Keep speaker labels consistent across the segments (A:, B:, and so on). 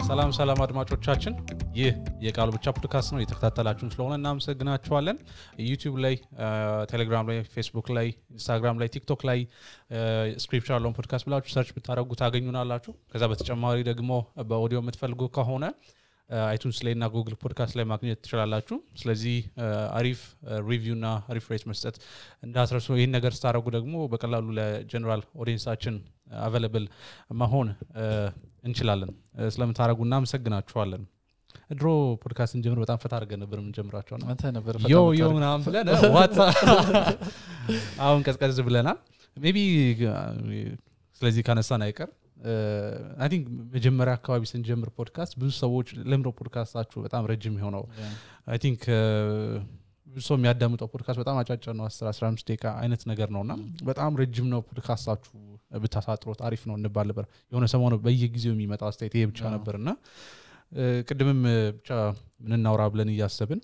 A: ሰላም ሰላም አድማጮቻችን፣ ይህ የቃሉ ብቻ ፖድካስት ነው። የተከታተላችሁን ስለሆነ እናመሰግናችኋለን። ዩቲዩብ ላይ፣ ቴሌግራም ላይ፣ ፌስቡክ ላይ፣ ኢንስታግራም ላይ፣ ቲክቶክ ላይ ስክሪፕቸር ያለውን ፖድካስት ብላችሁ ሰርች ብታደረጉ ታገኙናላችሁ። ከዛ በተጨማሪ ደግሞ በኦዲዮ የምትፈልጉ ከሆነ አይቱንስ ላይ እና ጉግል ፖድካስት ላይ ማግኘት ትችላላችሁ። ስለዚህ አሪፍ ሪቪው እና አሪፍ ሬት መስጠት እንዳትረሱ። ይህን ነገር ስታደረጉ ደግሞ በቀላሉ ለጀኔራል ኦዲየንሳችን አቬለብል መሆን እንችላለን። ስለምታደረጉ እናመሰግናችኋለን። ድሮ ፖድካስት እንጀምር በጣም ፈታ አድርገን ነበር የምንጀምራቸው ነው
B: አንተ ነበር
A: ዮ ዮ ምናምን ብለን ዋት አሁን ቀዝቀዝ ብለናል። ሜቢ ስለዚህ ካነሳን አይቀር አይ ቲንክ መጀመሪያ አካባቢ ስንጀምር ፖድካስት ብዙ ሰዎች ለምሮ ፖድካስታችሁ በጣም ረጅም የሆነው አይ ቲንክ ብዙ ሰው የሚያዳምጠው ፖድካስት በጣም አጫጭር ነው፣ 10 15 ደቂቃ አይነት ነገር ነው እና በጣም ረጅም ነው ፖድካስታችሁ ብታሳጥሮት አሪፍ ነው እንባል ነበር። የሆነ ሰሞኑ በየጊዜው የሚመጣው አስተያየት ይሄ ብቻ ነበር እና ቅድምም ብቻ ምንናውራ ብለን እያሰብን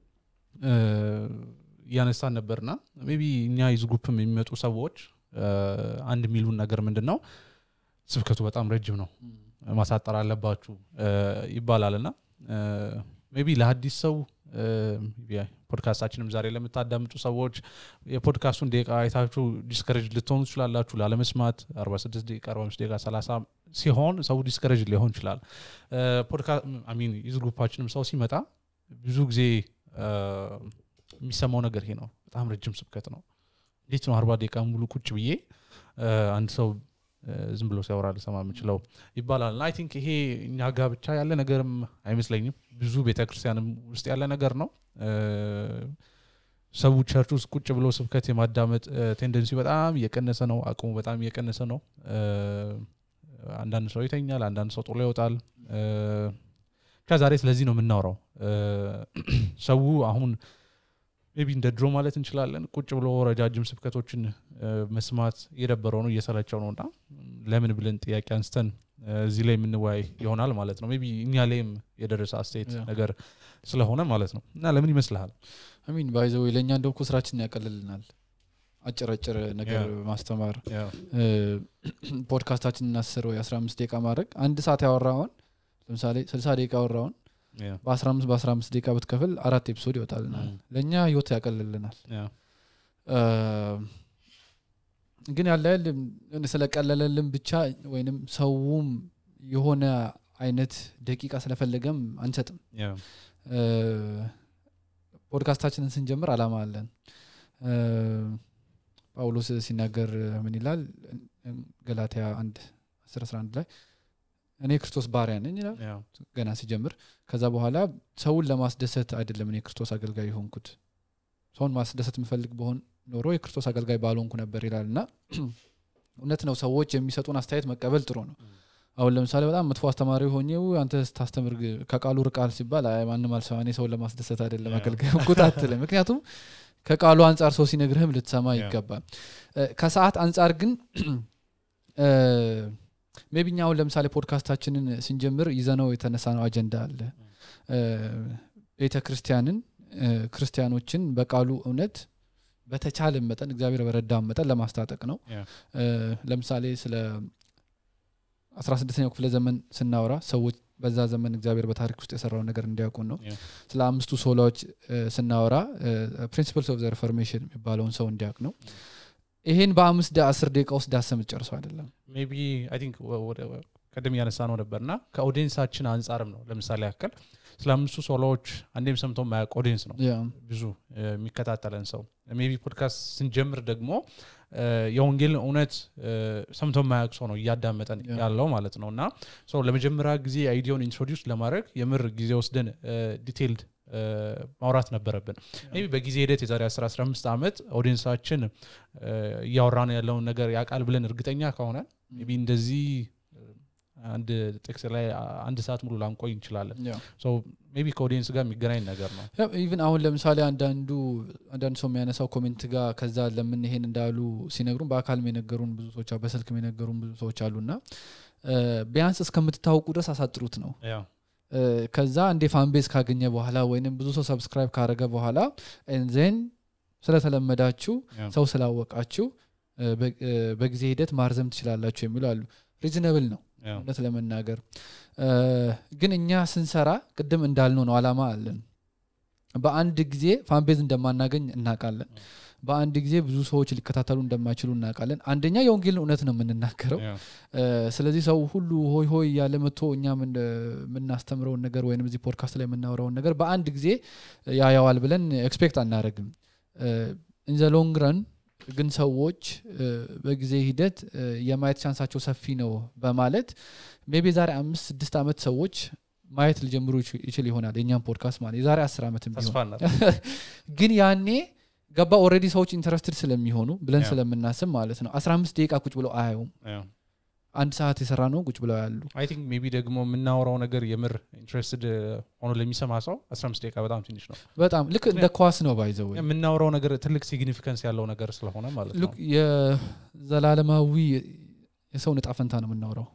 A: እያነሳን ነበርና ሜይ ቢ እኛ ይዝ ግሩፕም የሚመጡ ሰዎች አንድ የሚሉን ነገር ምንድን ነው ስብከቱ በጣም ረጅም ነው ማሳጠር አለባችሁ ይባላል እና ሜይ ቢ ለአዲስ ሰው ፖድካስታችንም ዛሬ ለምታዳምጡ ሰዎች የፖድካስቱን ደቂቃ አይታችሁ ዲስከሬጅ ልትሆኑ ትችላላችሁ ላለመስማት 46 ደቂቃ 45 ደቂቃ 30 ሲሆን ሰው ዲስከሬጅ ሊሆን ይችላል ሚን ዩዝ ግሩፓችንም ሰው ሲመጣ ብዙ ጊዜ የሚሰማው ነገር ይሄ ነው በጣም ረጅም ስብከት ነው እንዴት ነው አርባ ደቂቃ ሙሉ ቁጭ ብዬ አንድ ሰው ዝም ብሎ ሲያወራ ልሰማ የምችለው ይባላል እና አይ ቲንክ ይሄ እኛ ጋ ብቻ ያለ ነገርም አይመስለኝም ብዙ ቤተክርስቲያንም ውስጥ ያለ ነገር ነው ሰው ቸርች ውስጥ ቁጭ ብሎ ስብከት የማዳመጥ ቴንደንሲ በጣም እየቀነሰ ነው አቅሙ በጣም እየቀነሰ ነው አንዳንድ ሰው ይተኛል አንዳንድ ሰው ጥሎ ይወጣል ብቻ ዛሬ ስለዚህ ነው የምናወራው ሰው አሁን ቢ እንደ ድሮ ማለት እንችላለን ቁጭ ብሎ ረጃጅም ስብከቶችን መስማት እየደበረው ነው እየሰለቸው ነው እና ለምን ብለን ጥያቄ አንስተን እዚህ ላይ የምንወያይ ይሆናል ማለት ነው ቢ እኛ ላይም የደረሰ አስተያየት ነገር ስለሆነ ማለት ነው እና ለምን ይመስልሃል
B: አሚን ባይዘው ለእኛ እንደውኩ ስራችን ያቀልልናል አጭረጭር ነገር ማስተማር ፖድካስታችን እናስር ወይ 15 ደቂቃ ማድረግ አንድ ሰዓት ያወራውን ለምሳሌ 60 ደቂቃ ያወራውን በ15 በ15 ደቂቃ ብትከፍል አራት ኤፒሶድ ይወጣልናል ለእኛ ህይወት ያቀልልናል ግን ያለ ስለቀለለልን ብቻ ወይንም ሰውም የሆነ አይነት ደቂቃ ስለፈለገም አንሰጥም ፖድካስታችንን ስንጀምር አላማ አለን ጳውሎስ ሲናገር ምን ይላል ገላትያ አንድ 11 ላይ እኔ ክርስቶስ ባሪያ ነኝ ይላል ገና ሲጀምር ከዛ በኋላ ሰውን ለማስደሰት አይደለም እኔ ክርስቶስ አገልጋይ የሆንኩት ሰውን ማስደሰት የምፈልግ በሆን ኖሮ የክርስቶስ አገልጋይ ባልሆንኩ ነበር ይላል እና እውነት ነው ሰዎች የሚሰጡን አስተያየት መቀበል ጥሩ ነው አሁን ለምሳሌ በጣም መጥፎ አስተማሪ ሆኜው አንተ ስታስተምር ከቃሉ ርቃል ሲባል ማንም አልሰማ እኔ ሰውን ለማስደሰት አይደለም አገልጋይ ሆንኩት አትልም ምክንያቱም ከቃሉ አንጻር ሰው ሲነግርህም ልትሰማ ይገባል ከሰዓት አንጻር ግን ሜቢኛ አሁን ለምሳሌ ፖድካስታችንን ስንጀምር ይዘነው የተነሳ ነው አጀንዳ አለ ቤተ ክርስቲያንን ክርስቲያኖችን በቃሉ እውነት በተቻለ መጠን እግዚአብሔር በረዳ መጠን ለማስታጠቅ ነው ለምሳሌ ስለ 16ኛው ክፍለ ዘመን ስናወራ ሰዎች በዛ ዘመን እግዚአብሔር በታሪክ ውስጥ የሰራውን ነገር እንዲያውቁን ነው ስለ አምስቱ ሶላዎች ስናወራ ፕሪንሲፕልስ ኦፍ ሪፎርሜሽን የሚባለውን ሰው እንዲያውቅ ነው ይሄን በአምስት አስር ደቂቃ ውስጥ ዳሰም ጨርሰው አይደለም
A: ሜቢ አይ ቲንክ ቀደም እያነሳ ነው ነበርና ከኦዲየንሳችን አንጻርም ነው ለምሳሌ ያክል ስለ አምስቱ ሶሎዎች አንዴም ሰምቶ ማያውቅ ኦዲየንስ ነው ብዙ የሚከታተለን ሰው ሜቢ ፖድካስት ስንጀምር ደግሞ የወንጌል እውነት ሰምቶ ማያውቅ ሰው ነው እያዳመጠን ያለው ማለት ነው እና ለመጀመሪያ ጊዜ አይዲዮን ኢንትሮዲውስ ለማድረግ የምር ጊዜ ወስደን ዲቴይልድ ማውራት ነበረብን ቢ በጊዜ ሂደት የዛሬ 15 ዓመት ኦዲየንሳችን እያወራን ያለውን ነገር ያውቃል ብለን እርግጠኛ ከሆነ ቢ እንደዚህ አንድ ጥቅስ ላይ አንድ ሰዓት ሙሉ ላንቆይ እንችላለን ቢ ከኦዲየንስ ጋር የሚገናኝ ነገር ነው
B: ኢቭን አሁን ለምሳሌ አንዳንዱ አንዳንድ ሰው የሚያነሳው ኮሜንት ጋር ከዛ ለምን ይሄን እንዳሉ ሲነግሩን በአካልም የነገሩን ብዙ ሰዎች በስልክም የነገሩን ብዙ ሰዎች አሉና ቢያንስ እስከምትታወቁ ድረስ አሳጥሩት ነው ከዛ እንዴ ፋንቤዝ ካገኘ በኋላ ወይንም ብዙ ሰው ሰብስክራይብ ካረገ በኋላ ዜን ስለተለመዳችሁ ሰው ስላወቃችሁ በጊዜ ሂደት ማርዘም ትችላላችሁ የሚሉ አሉ ሪዝነብል ነው እውነት ለመናገር ግን እኛ ስንሰራ ቅድም እንዳልነው ነው አላማ አለን በአንድ ጊዜ ፋንቤዝ እንደማናገኝ እናውቃለን በአንድ ጊዜ ብዙ ሰዎች ሊከታተሉ እንደማይችሉ እናውቃለን አንደኛ የወንጌልን እውነት ነው የምንናገረው ስለዚህ ሰው ሁሉ ሆይ ሆይ እያለ መጥቶ እኛ የምናስተምረውን ነገር ወይም እዚህ ፖድካስት ላይ የምናወራውን ነገር በአንድ ጊዜ ያያዋል ብለን ኤክስፔክት አናደረግም ኢንዘ ሎንግ ረን ግን ሰዎች በጊዜ ሂደት የማየት ቻንሳቸው ሰፊ ነው በማለት ሜቢ ዛሬ አምስት ስድስት ዓመት ሰዎች ማየት ሊጀምሩ ይችል ይሆናል የኛም ፖድካስት ማለት የዛሬ አስር ዓመትም ቢሆን ግን ያኔ ገባ ኦረዲ ሰዎች ኢንተረስትድ ስለሚሆኑ ብለን ስለምናስብ ማለት ነው አስራ አምስት ደቂቃ ቁጭ ብለው አያዩም አንድ ሰዓት የሰራ ነው ቁጭ ብለው ያሉ
A: አይ ቲንክ ሜቢ ደግሞ የምናወራው ነገር የምር ኢንትረስትድ ሆኖ ለሚሰማ ሰው 15 ደቂቃ በጣም ትንሽ ነው
B: በጣም ልክ እንደ ኳስ ነው ባይዘው
A: የምናወራው ነገር ትልቅ ሲግኒፊካንስ ያለው ነገር ስለሆነ ማለት ነው
B: የዘላለማዊ የሰው ንጣ ፈንታ ነው የምናወራው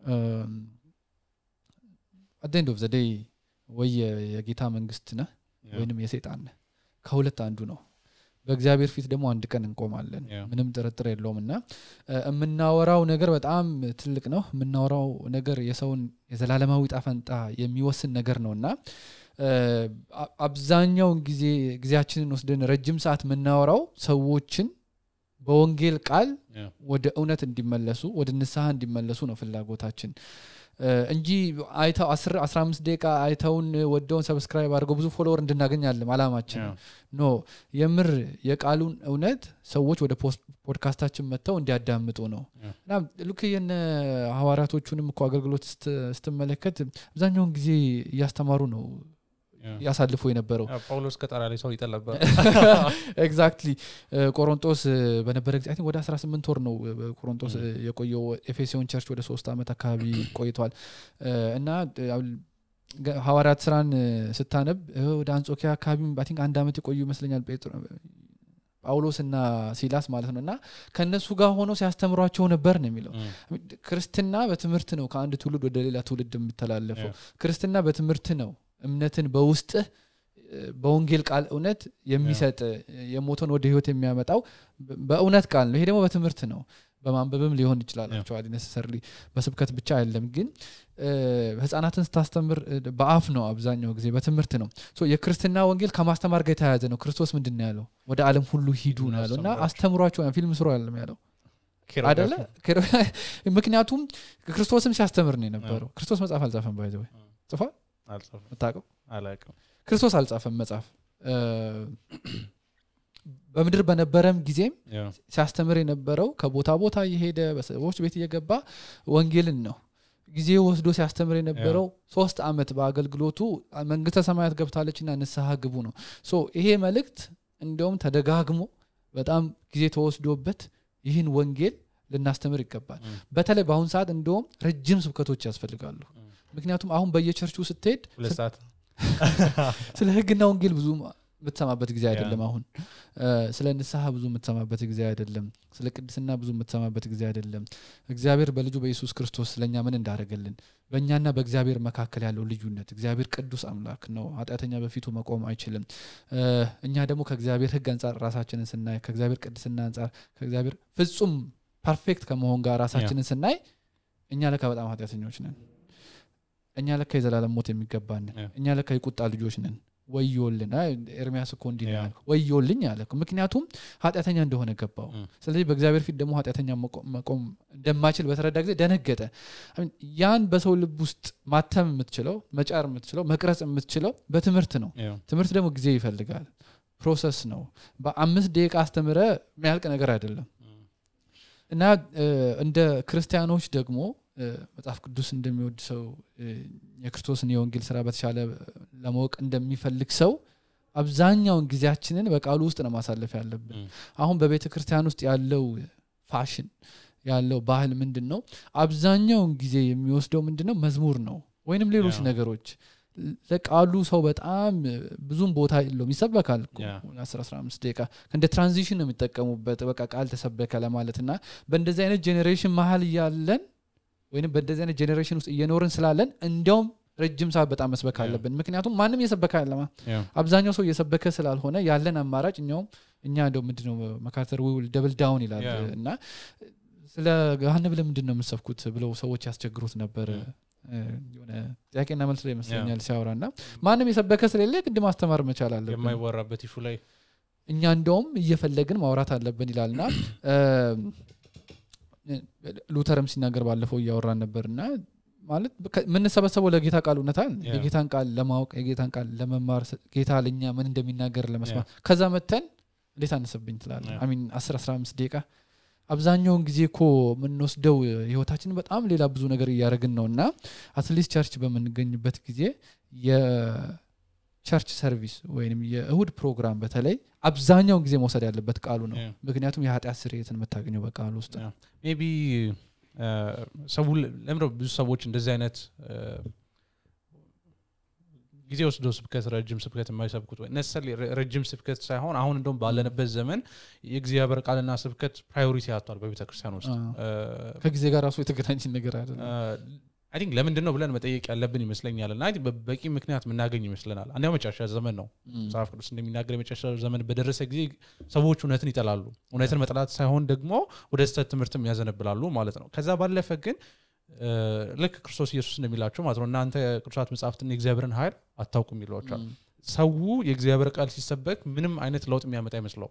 B: አደንድ ኦፍ ዘደይ ወይ የጌታ መንግስት ነህ ወይንም የሴጣን ነህ ከሁለት አንዱ ነው በእግዚአብሔር ፊት ደግሞ አንድ ቀን እንቆማለን ምንም ጥርጥር የለውም እና የምናወራው ነገር በጣም ትልቅ ነው የምናወራው ነገር የሰውን የዘላለማዊ ጣፈንጣ የሚወስን ነገር ነው እና አብዛኛውን ጊዜ ጊዜያችንን ወስደን ረጅም ሰዓት የምናወራው ሰዎችን በወንጌል ቃል ወደ እውነት እንዲመለሱ ወደ ንስሐ እንዲመለሱ ነው ፍላጎታችን እንጂ አይተው አስራ አምስት ደቂቃ አይተውን ወደውን ሰብስክራይብ አድርገው ብዙ ፎሎወር እንድናገኝ አለም አላማችን ኖ የምር የቃሉን እውነት ሰዎች ወደ ፖድካስታችን መጥተው እንዲያዳምጡ ነው እና ልክ የነ ሐዋርያቶቹንም እኮ አገልግሎት ስትመለከት አብዛኛውን ጊዜ እያስተማሩ ነው ያሳልፎ የነበረው
A: ጳውሎስ ከጠራ ላይ ሰው ይጠል ነበር
B: ኤግዛክትሊ ቆሮንጦስ በነበረ ጊዜ ወደ 18 ወር ነው ቆሮንጦስ የቆየው ኤፌሲዮን ቸርች ወደ ሶስት ዓመት አካባቢ ቆይቷል እና ሐዋርያት ስራን ስታነብ ወደ አንጾኪያ አካባቢ ቲንክ አንድ ዓመት የቆዩ ይመስለኛል ጳውሎስ እና ሲላስ ማለት ነው እና ከእነሱ ጋር ሆኖ ሲያስተምሯቸው ነበር ነው የሚለው ክርስትና በትምህርት ነው ከአንድ ትውልድ ወደ ሌላ ትውልድ የሚተላለፈው ክርስትና በትምህርት ነው እምነትን በውስጥህ በወንጌል ቃል እውነት የሚሰጥ የሞተን ወደ ህይወት የሚያመጣው በእውነት ቃል ነው ይሄ ደግሞ በትምህርት ነው በማንበብም ሊሆን ይችላል አክቹዋሊ ነሰሰርሊ በስብከት ብቻ አይደለም ግን ህጻናትን ስታስተምር በአፍ ነው አብዛኛው ጊዜ በትምህርት ነው የክርስትና ወንጌል ከማስተማር ጋር የተያያዘ ነው ክርስቶስ ምንድን ነው ያለው ወደ አለም ሁሉ ሂዱ ነው ያለው እና አስተምሯቸው ፊልም ስሩ ያለም ያለው አደለ ምክንያቱም ክርስቶስም ሲያስተምር ነው የነበረው ክርስቶስ መጽሐፍ አልጻፈም ባይዘ ጽፏል ምታቀው ክርስቶስ አልጻፈም መጽሐፍ በምድር በነበረም ጊዜም ሲያስተምር የነበረው ከቦታ ቦታ እየሄደ በሰዎች ቤት እየገባ ወንጌልን ነው ጊዜ ወስዶ ሲያስተምር የነበረው ሶስት አመት በአገልግሎቱ መንግስተ ሰማያት ገብታለች ና ንስሐ ግቡ ነው ይሄ መልእክት እንዲሁም ተደጋግሞ በጣም ጊዜ ተወስዶበት ይህን ወንጌል ልናስተምር ይገባል በተለይ በአሁኑ ሰዓት እንዲሁም ረጅም ስብከቶች ያስፈልጋሉ ምክንያቱም አሁን በየቸርቹ ስትሄድ ስለ ህግና ወንጌል ብዙ የምትሰማበት ጊዜ አይደለም አሁን ስለ ንስሐ ብዙ የምትሰማበት ጊዜ አይደለም ስለ ቅድስና ብዙ የምትሰማበት ጊዜ አይደለም እግዚአብሔር በልጁ በኢየሱስ ክርስቶስ ስለእኛ ምን እንዳደረገልን በእኛና በእግዚአብሔር መካከል ያለው ልዩነት እግዚአብሔር ቅዱስ አምላክ ነው ኃጢአተኛ በፊቱ መቆም አይችልም እኛ ደግሞ ከእግዚአብሔር ህግ አንጻር ራሳችንን ስናይ ከእግዚአብሔር ቅድስና አንጻር ከእግዚአብሔር ፍጹም ፐርፌክት ከመሆን ጋር ራሳችንን ስናይ እኛ ለካ በጣም ኃጢአተኞች ነን እኛ ለካ የዘላለም ሞት የሚገባንን እኛ ለካ የቁጣ ልጆች ነን ወዮልን ኤርሚያስ እኮ እንዲ ወዮልኝ አለ ምክንያቱም ኃጢአተኛ እንደሆነ ገባው ስለዚህ በእግዚአብሔር ፊት ደግሞ ኃጢአተኛ መቆም እንደማችል በተረዳ ጊዜ ደነገጠ ያን በሰው ልብ ውስጥ ማተም የምትችለው መጫር የምትችለው መቅረጽ የምትችለው በትምህርት ነው ትምህርት ደግሞ ጊዜ ይፈልጋል ፕሮሰስ ነው በአምስት ደቂቃ አስተምረ የሚያልቅ ነገር አይደለም እና እንደ ክርስቲያኖች ደግሞ መጽሐፍ ቅዱስ እንደሚወድ ሰው የክርስቶስን የወንጌል ስራ በተሻለ ለማወቅ እንደሚፈልግ ሰው አብዛኛውን ጊዜያችንን በቃሉ ውስጥ ነው ማሳለፍ ያለብን አሁን በቤተ ክርስቲያን ውስጥ ያለው ፋሽን ያለው ባህል ምንድን ነው አብዛኛውን ጊዜ የሚወስደው ምንድን ነው መዝሙር ነው ወይንም ሌሎች ነገሮች ለቃሉ ሰው በጣም ብዙም ቦታ የለውም ይሰበካል አስራ አስራ አምስት ደቂቃ እንደ ትራንዚሽን ነው የሚጠቀሙበት በቃ ቃል ተሰበከ ለማለት እና በእንደዚህ አይነት ጄኔሬሽን መሀል እያለን ወይም በእንደዚህ አይነት ጄኔሬሽን ውስጥ እየኖርን ስላለን እንዲያውም ረጅም ሰዓት በጣም መስበክ አለብን ምክንያቱም ማንም እየሰበከ ያለማ አብዛኛው ሰው እየሰበከ ስላልሆነ ያለን አማራጭ እኛውም እኛ እንደው ምንድነው መካተር ውል ደብል ዳውን ይላል እና ስለ ገሃነብ ለምንድን ነው የምሰብኩት ብለው ሰዎች ያስቸግሩት ነበር የሆነ ጥያቄና መልስ ላይ ይመስለኛል ሲያወራ እና ማንም የሰበከ ስለሌለ ግድ ማስተማር መቻል አለብን
A: የማይወራበት ይሹ ላይ
B: እኛ እንደውም እየፈለግን ማውራት አለብን ይላልና ሉተርም ሲናገር ባለፈው እያወራን ነበር እና ማለት የምንሰበሰበው ለጌታ ቃል እውነታል የጌታን ቃል ለማወቅ የጌታን ቃል ለመማር ጌታ ለእኛ ምን እንደሚናገር ለመስማት ከዛ መተን እንዴት አነሰብኝ ትላለ አሚን አስር አስራ አምስት ደቂቃ አብዛኛውን ጊዜ እኮ የምንወስደው ህይወታችን በጣም ሌላ ብዙ ነገር እያደረግን ነው እና አትሊስት ቸርች በምንገኝበት ጊዜ የቸርች ሰርቪስ ወይም የእሁድ ፕሮግራም በተለይ አብዛኛውን ጊዜ መውሰድ ያለበት ቃሉ ነው ምክንያቱም የኃጢአት ስርየትን የምታገኘው በቃሉ ውስጥ
A: ቢ ሰው ለምደ ብዙ ሰዎች እንደዚህ አይነት ጊዜ ወስዶ ስብከት ረጅም ስብከት የማይሰብኩት ወይ ነሰል ረጅም ስብከት ሳይሆን አሁን እንደውም ባለንበት ዘመን የእግዚአብሔር ቃልና ስብከት ፕራዮሪቲ ያቷል በቤተ ክርስቲያን ውስጥ
B: ከጊዜ ጋር ራሱ የተገናኝ ነገር አለ
A: አይ ቲንክ ለምንድን ነው ብለን መጠየቅ ያለብን ይመስለኛል እና በቂ ምክንያት የምናገኝ ይመስለናል አንዲያው መጨረሻ ዘመን ነው መጽሐፍ ቅዱስ እንደሚናገር የመጨረሻ ዘመን በደረሰ ጊዜ ሰዎች እውነትን ይጠላሉ እውነትን መጥላት ሳይሆን ደግሞ ወደ ስተት ትምህርትም ያዘነብላሉ ማለት ነው ከዛ ባለፈ ግን ልክ ክርስቶስ ኢየሱስ እንደሚላቸው ማለት ነው እናንተ ቅዱሳት መጽሐፍትን የእግዚአብሔርን ኃይል አታውቁም ይሏቸዋል ሰው የእግዚአብሔር ቃል ሲሰበክ ምንም አይነት ለውጥ የሚያመጣ ይመስለው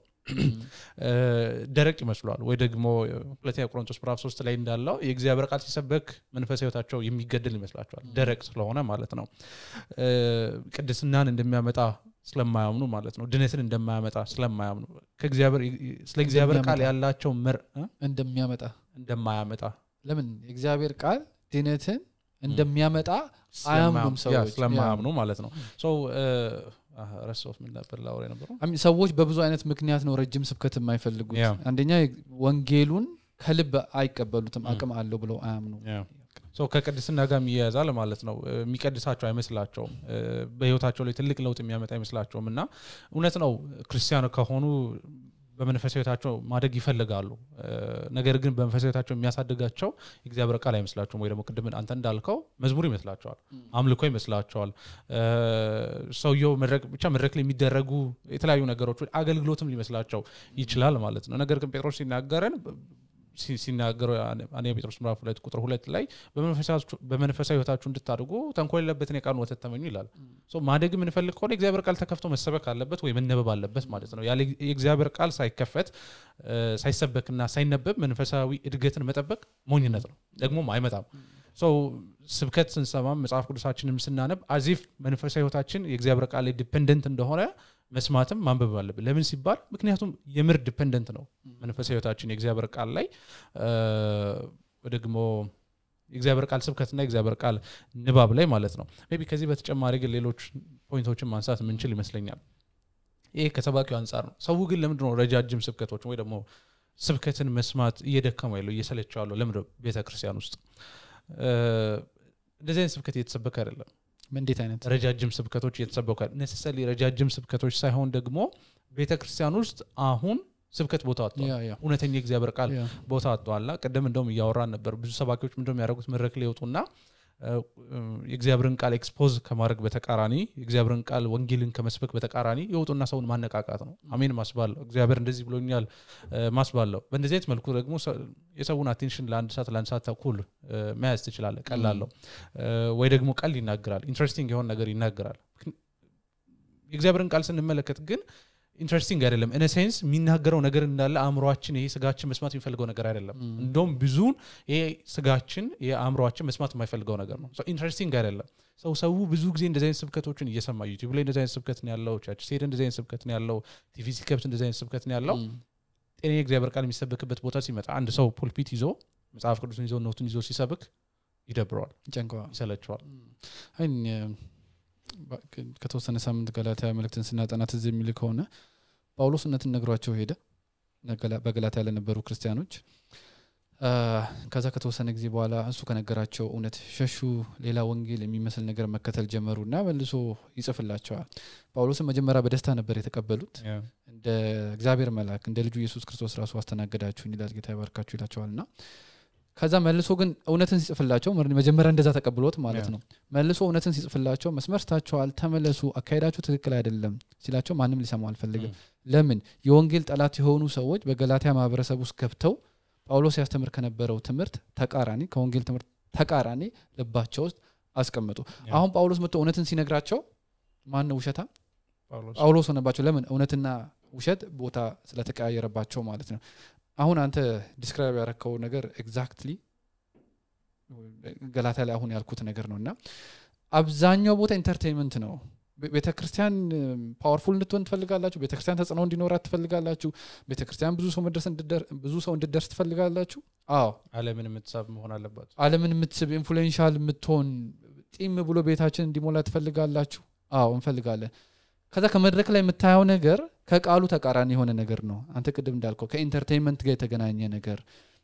A: ደረቅ ይመስሏል ወይ ደግሞ ሁለተኛ ቆሮንቶስ ምዕራፍ ሶስት ላይ እንዳለው የእግዚአብሔር ቃል ሲሰበክ መንፈስ ህይወታቸው የሚገድል ይመስላቸዋል ደረቅ ስለሆነ ማለት ነው ቅድስናን እንደሚያመጣ ስለማያምኑ ማለት ነው ድነትን እንደማያመጣ ስለማያምኑ ስለ እግዚአብሔር ቃል ያላቸው ምር
B: እንደሚያመጣ
A: እንደማያመጣ
B: ለምን የእግዚአብሔር ቃል ድነትን እንደሚያመጣ አያምኑም ሰዎች
A: ስለማያምኑ ማለት ነው ረሶት ምን ነበር ላወራ ነበሩ
B: ሰዎች በብዙ አይነት ምክንያት ነው ረጅም ስብከት የማይፈልጉት አንደኛ ወንጌሉን ከልብ አይቀበሉትም አቅም አለው ብለው አያምኑ
A: ከቅድስና ጋር ይያያዛል ማለት ነው የሚቀድሳቸው አይመስላቸውም በህይወታቸው ላይ ትልቅ ለውጥ የሚያመጣ አይመስላቸውም እና እውነት ነው ክርስቲያን ከሆኑ በመንፈሳዊ ህይወታቸው ማደግ ይፈልጋሉ ነገር ግን በመንፈሳዊ ህይወታቸው የሚያሳድጋቸው የእግዚአብሔር ቃል አይመስላቸውም ወይ ደግሞ ቅድም አንተ እንዳልከው መዝሙር ይመስላቸዋል አምልኮ ይመስላቸዋል ሰውየው ብቻ መድረክ ላይ የሚደረጉ የተለያዩ ነገሮች አገልግሎትም ሊመስላቸው ይችላል ማለት ነው ነገር ግን ጴጥሮስ ሲናገረን ሲናገሩ አንደኛ ጴጥሮስ ምዕራፍ ሁለት ቁጥር ሁለት ላይ በመንፈሳዊ ህይወታችሁ እንድታድጉ ተንኮል የለበትን የቃሉን ወተት ተመኙ ይላል ማደግ የምንፈልግ ከሆነ የእግዚአብሔር ቃል ተከፍቶ መሰበክ አለበት ወይ መነበብ አለበት ማለት ነው ያለ የእግዚአብሔር ቃል ሳይከፈት ሳይሰበክና ሳይነበብ መንፈሳዊ እድገትን መጠበቅ ሞኝነት ነው ደግሞም አይመጣም ስብከት ስንሰማም መጽሐፍ ቅዱሳችንም ስናነብ አዚፍ መንፈሳዊ ህይወታችን የእግዚአብሔር ቃል ዲፐንደንት እንደሆነ መስማትም ማንበብ አለብን ለምን ሲባል ምክንያቱም የምር ዲፐንደንት ነው መንፈሳዊ ህይወታችን የእግዚአብሔር ቃል ላይ ደግሞ የእግዚአብሔር ቃል ስብከትና የእግዚአብሔር ቃል ንባብ ላይ ማለት ነው ቢ ከዚህ በተጨማሪ ግን ሌሎች ፖይንቶችን ማንሳት የምንችል ይመስለኛል ይህ ከሰባኪው አንጻር ነው ሰው ግን ለምንድ ነው ረጃጅም ስብከቶች ወይ ደግሞ ስብከትን መስማት እየደከመ ያለው እየሰለቸው ያለው ለምድ ቤተክርስቲያን ውስጥ እንደዚህ አይነት ስብከት እየተሰበከ አይደለም
B: እንዴት አይነት
A: ረጃጅም ስብከቶች እየተሰበኩ ነሰሰሊ ረጃጅም ስብከቶች ሳይሆን ደግሞ ቤተ ክርስቲያን ውስጥ አሁን ስብከት ቦታ አጥቷል እውነተኛ የእግዚአብሔር ቃል ቦታ አጥቷልና ቅድም እንደውም እያወራን ነበር ብዙ ሰባኪዎች ምንደ ያደረጉት መድረክ ላይ ይወጡና የእግዚአብሔርን ቃል ኤክስፖዝ ከማድረግ በተቃራኒ የእግዚአብሔርን ቃል ወንጌልን ከመስበክ በተቃራኒ የወጡና ሰውን ማነቃቃት ነው አሜን ማስባለው እግዚአብሔር እንደዚህ ብሎኛል ማስባለው በእንደዚህ አይነት መልኩ ደግሞ የሰውን አቴንሽን ለአንድ ሰዓት ለአንድ ሰዓት ተኩል መያዝ ትችላለ ቀላለው ወይ ደግሞ ቀል ይናገራል ኢንትረስቲንግ የሆን ነገር ይናገራል የእግዚአብሔርን ቃል ስንመለከት ግን ኢንትረስቲንግ አይደለም ኢን ሴንስ የሚናገረው ነገር እንዳለ አእምሯችን ይሄ ስጋችን መስማት የሚፈልገው ነገር አይደለም እንደውም ብዙን ይሄ ስጋችን ይሄ አእምሯችን መስማት የማይፈልገው ነገር ነው ኢንትረስቲንግ አይደለም ሰው ሰው ብዙ ጊዜ እንደዚህ አይነት ስብከቶችን እየሰማ ዩቲብ ላይ እንደዚህ አይነት ስብከት ነው ያለው ቸርች ሲሄድ እንደዚህ አይነት ስብከት ነው ያለው ቲቪ ሲከብት እንደዚህ አይነት ስብከት ነው ያለው ጤና የእግዚአብሔር ቃል የሚሰበክበት ቦታ ሲመጣ አንድ ሰው ፑልፒት ይዞ መጽሐፍ ቅዱስን ይዞ ኖቱን ይዞ ሲሰብክ ይደብረዋል ይሰለቸዋል
B: ከተወሰነ ሳምንት ገላትያ መልእክትን ስናጠና ትዝ የሚል ከሆነ ጳውሎስ እውነትን ነግሯቸው ሄደ በገላትያ ለነበሩ ክርስቲያኖች ከዛ ከተወሰነ ጊዜ በኋላ እሱ ከነገራቸው እውነት ሸሹ ሌላ ወንጌል የሚመስል ነገር መከተል ጀመሩ እና መልሶ ይጽፍላቸዋል ጳውሎስን መጀመሪያ በደስታ ነበር የተቀበሉት እንደ እግዚአብሔር መልአክ እንደ ልጁ ኢየሱስ ክርስቶስ ራሱ አስተናገዳችሁን ይላል ጌታ ይባርካችሁ ይላቸዋል እና ከዛ መልሶ ግን እውነትን ሲጽፍላቸው መጀመሪያ እንደዛ ተቀብሎት ማለት ነው መልሶ እውነትን ሲጽፍላቸው መስመር ስታቸዋል ተመለሱ አካሄዳችሁ ትክክል አይደለም ሲላቸው ማንም ሊሰማው አልፈልግም ለምን የወንጌል ጠላት የሆኑ ሰዎች በገላትያ ማህበረሰብ ውስጥ ገብተው ጳውሎስ ያስተምር ከነበረው ትምህርት ተቃራኒ ከወንጌል ትምህርት ተቃራኒ ልባቸው ውስጥ አስቀምጡ አሁን ጳውሎስ መጥቶ እውነትን ሲነግራቸው ማን ነው ውሸታ ጳውሎስ ሆነባቸው ለምን እውነትና ውሸት ቦታ ስለተቀያየረባቸው ማለት ነው አሁን አንተ ዲስክራይብ ያረከው ነገር ኤግዛክትሊ ገላታ ላይ አሁን ያልኩት ነገር ነው እና አብዛኛው ቦታ ኢንተርቴንመንት ነው ቤተክርስቲያን ፓወርፉል እንድትሆን ትፈልጋላችሁ ቤተክርስቲያን ተጽዕኖ እንዲኖራት ትፈልጋላችሁ ቤተክርስቲያን ብዙ ሰው መድረስ ብዙ ሰው እንድደርስ ትፈልጋላችሁ አዎ
A: አለምን የምትሳብ መሆን አለባት
B: አለምን የምትስብ ኢንፍሉዌንሻል የምትሆን ጢም ብሎ ቤታችን እንዲሞላ ትፈልጋላችሁ አዎ እንፈልጋለን ከዛ ከመድረክ ላይ የምታየው ነገር ከቃሉ ተቃራኒ የሆነ ነገር ነው አንተ ቅድም እንዳልከው ከኢንተርቴንመንት ጋር የተገናኘ ነገር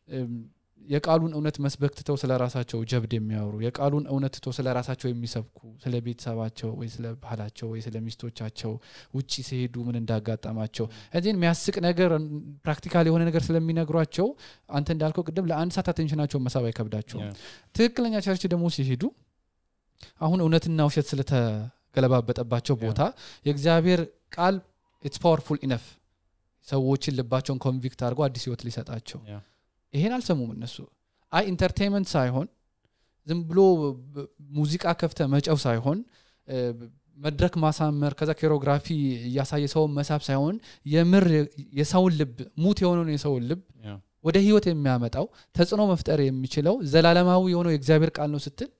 B: የቃሉን እውነት መስበክ ትተው ስለ ራሳቸው ጀብድ የሚያወሩ የቃሉን እውነት ትተው ስለ ራሳቸው የሚሰብኩ ስለ ቤተሰባቸው ወይ ስለ ባህላቸው ወይ ስለ ሚስቶቻቸው ውጭ ሲሄዱ ምን እንዳጋጠማቸው እዚህን የሚያስቅ ነገር ፕራክቲካል የሆነ ነገር ስለሚነግሯቸው አንተ እንዳልከው ቅድም ለአንድ ሰዓት አቴንሽናቸውን መሳብ አይከብዳቸውም ትክክለኛ ቸርች ደግሞ ሲሄዱ አሁን እውነትና ውሸት ስለተገለባበጠባቸው ቦታ የእግዚአብሔር ቃል ኢትስ ፓወርፉል ኢነፍ ሰዎችን ልባቸውን ኮንቪክት አድርጎ አዲስ ህይወት ሊሰጣቸው ይሄን አልሰሙም እነሱ አይ ኢንተርቴንመንት ሳይሆን ዝም ብሎ ሙዚቃ ከፍተ መጨው ሳይሆን መድረክ ማሳመር ከዛ ኬሮግራፊ እያሳየ ሰውን መሳብ ሳይሆን የምር የሰውን ልብ ሙት የሆነውን የሰውን ልብ ወደ ህይወት የሚያመጣው ተጽዕኖ መፍጠር የሚችለው ዘላለማዊ የሆነው የእግዚአብሔር ቃል ነው ስትል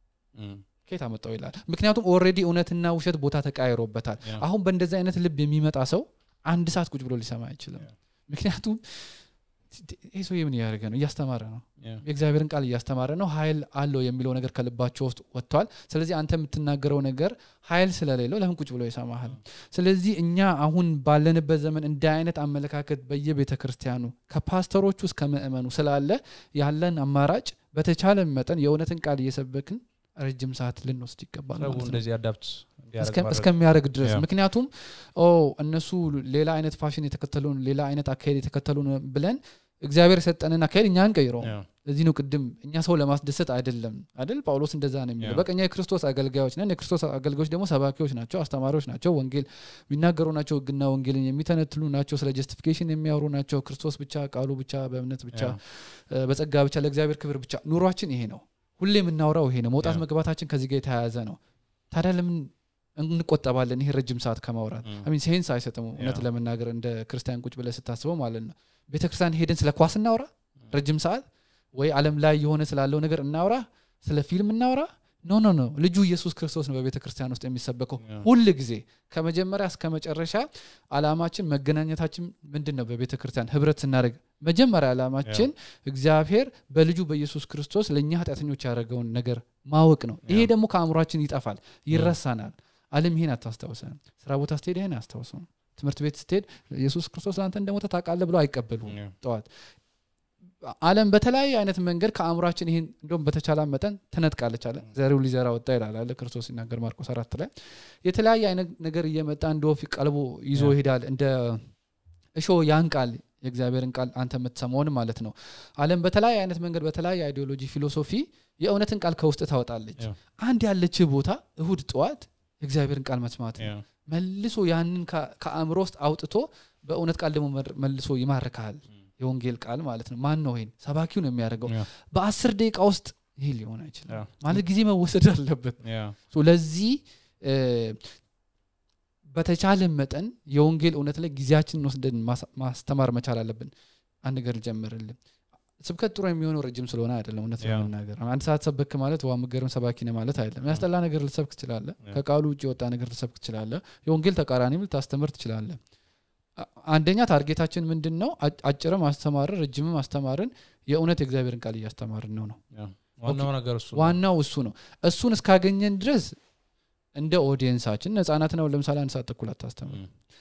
B: ኬት አመጣው ይላል ምክንያቱም ኦልሬዲ እውነትና ውሸት ቦታ ተቃይሮበታል አሁን በእንደዚህ አይነት ልብ የሚመጣ ሰው አንድ ሰዓት ቁጭ ብሎ ሊሰማ አይችልም ምክንያቱም ይህ ሰው ምን እያደረገ ነው እያስተማረ ነው የእግዚአብሔርን ቃል እያስተማረ ነው ሀይል አለው የሚለው ነገር ከልባቸው ውስጥ ወጥቷል ስለዚህ አንተ የምትናገረው ነገር ሀይል ስለሌለው ለምን ቁጭ ብሎ ይሰማሃል ስለዚህ እኛ አሁን ባለንበት ዘመን እንደ አይነት አመለካከት በየቤተ ክርስቲያኑ ከፓስተሮቹ እስከ ምእመኑ ስላለ ያለን አማራጭ በተቻለ መጠን የእውነትን ቃል እየሰበክን ረጅም ሰዓት ልንወስድ ይገባል
A: እንደዚህ አዳፕት
B: እስከሚያደርግ ድረስ ምክንያቱም እነሱ ሌላ አይነት ፋሽን የተከተሉን ሌላ አይነት አካሄድ የተከተሉን ብለን እግዚአብሔር የሰጠንን አካሄድ እኛ አንቀይረው ለዚህ ነው ቅድም እኛ ሰው ለማስደሰት አይደለም አይደል ጳውሎስ እንደዛ ነው የሚለው በቀኛ የክርስቶስ አገልጋዮች ነን የክርስቶስ አገልጋዮች ደግሞ ሰባኪዎች ናቸው አስተማሪዎች ናቸው ወንጌል የሚናገሩ ናቸው ህግና ወንጌልን የሚተነትሉ ናቸው ስለ ጀስቲፊኬሽን የሚያወሩ ናቸው ክርስቶስ ብቻ ቃሉ ብቻ በእምነት ብቻ በጸጋ ብቻ ለእግዚአብሔር ክብር ብቻ ኑሯችን ይሄ ነው ሁሌ የምናወራው ይሄ ነው መውጣት መግባታችን ከዚህ ጋር የተያያዘ ነው ታዲያ ለምን እንቆጠባለን ይሄ ረጅም ሰዓት ከማውራት ሚን ሴንስ አይሰጥም እውነት ለመናገር እንደ ክርስቲያን ቁጭ ብለ ስታስበው ማለት ነው ቤተ ክርስቲያን ሄደን ስለ ኳስ እናውራ ረጅም ሰዓት ወይ አለም ላይ የሆነ ስላለው ነገር እናውራ ስለ ፊልም እናውራ ኖ ኖ ኖ ልጁ ኢየሱስ ክርስቶስ ነው በቤተ ክርስቲያን ውስጥ የሚሰበከው ሁል ጊዜ ከመጀመሪያ እስከ መጨረሻ አላማችን መገናኘታችን ምንድን ነው በቤተ ክርስቲያን ህብረት ስናደርግ መጀመሪያ አላማችን እግዚአብሔር በልጁ በኢየሱስ ክርስቶስ ለእኛ ኃጢአተኞች ያደረገውን ነገር ማወቅ ነው ይሄ ደግሞ ከአእምሯችን ይጠፋል ይረሳናል አለም ይሄን አታስታውሰም ስራ ቦታ ስትሄድ ይሄን አያስታውሰም ትምህርት ቤት ስትሄድ ኢየሱስ ክርስቶስ ለአንተ እንደሞተ ታውቃለህ ብለው አይቀበሉ ጠዋት አለም በተለያየ አይነት መንገድ ከአእምሯችን ይህን እንደም በተቻለ መጠን ትነጥቃለች አለ ዘሪው ሊዘራ ወጣ ይላል አለ ክርስቶስ ሲናገር ማርቆስ አራት ላይ የተለያየ አይነት ነገር እየመጣ እንደ ወፍ ቀልቦ ይዞ ይሄዳል እንደ እሾ ያን ቃል የእግዚአብሔርን ቃል አንተ የምትሰማውን ማለት ነው አለም በተለያየ አይነት መንገድ በተለያየ አይዲዮሎጂ ፊሎሶፊ የእውነትን ቃል ከውስጥ ታወጣለች አንድ ያለች ቦታ እሁድ ጠዋት የእግዚአብሔርን ቃል መስማት መልሶ ያንን ከአእምሮ ውስጥ አውጥቶ በእውነት ቃል ደግሞ መልሶ ይማርካል የወንጌል ቃል ማለት ነው ማን ነው ይሄን ሰባኪው ነው የሚያደርገው በአስር ደቂቃ ውስጥ ይሄ ሊሆን አይችልም ማለት ጊዜ መወሰድ አለበት ለዚህ በተቻለ መጠን የወንጌል እውነት ላይ ጊዜያችንን ወስደን ማስተማር መቻል አለብን አንድ ነገር ልጀምርልን ስብከት ጥሩ የሚሆነው ረጅም ስለሆነ አይደለም እውነት ለመናገር አንድ ሰዓት ሰበክ ማለት ዋ ምገርም ሰባኪ ነ ማለት አይደለም ያስጠላ ነገር ልሰብክ ትችላለ ከቃሉ ውጭ የወጣ ነገር ልሰብክ ትችላለ የወንጌል ተቃራኒም ልታስተምር ትችላለ አንደኛ ታርጌታችን ምንድን ነው አጭርም አስተማርን ረጅምም አስተማርን የእውነት የእግዚአብሔርን ቃል እያስተማርን ነው ነው ዋናው እሱ ነው እሱን እስካገኘን ድረስ እንደ ኦዲየንሳችን ነጻናት ነው ለምሳሌ አንድ ሰዓት ተኩል አታስተምር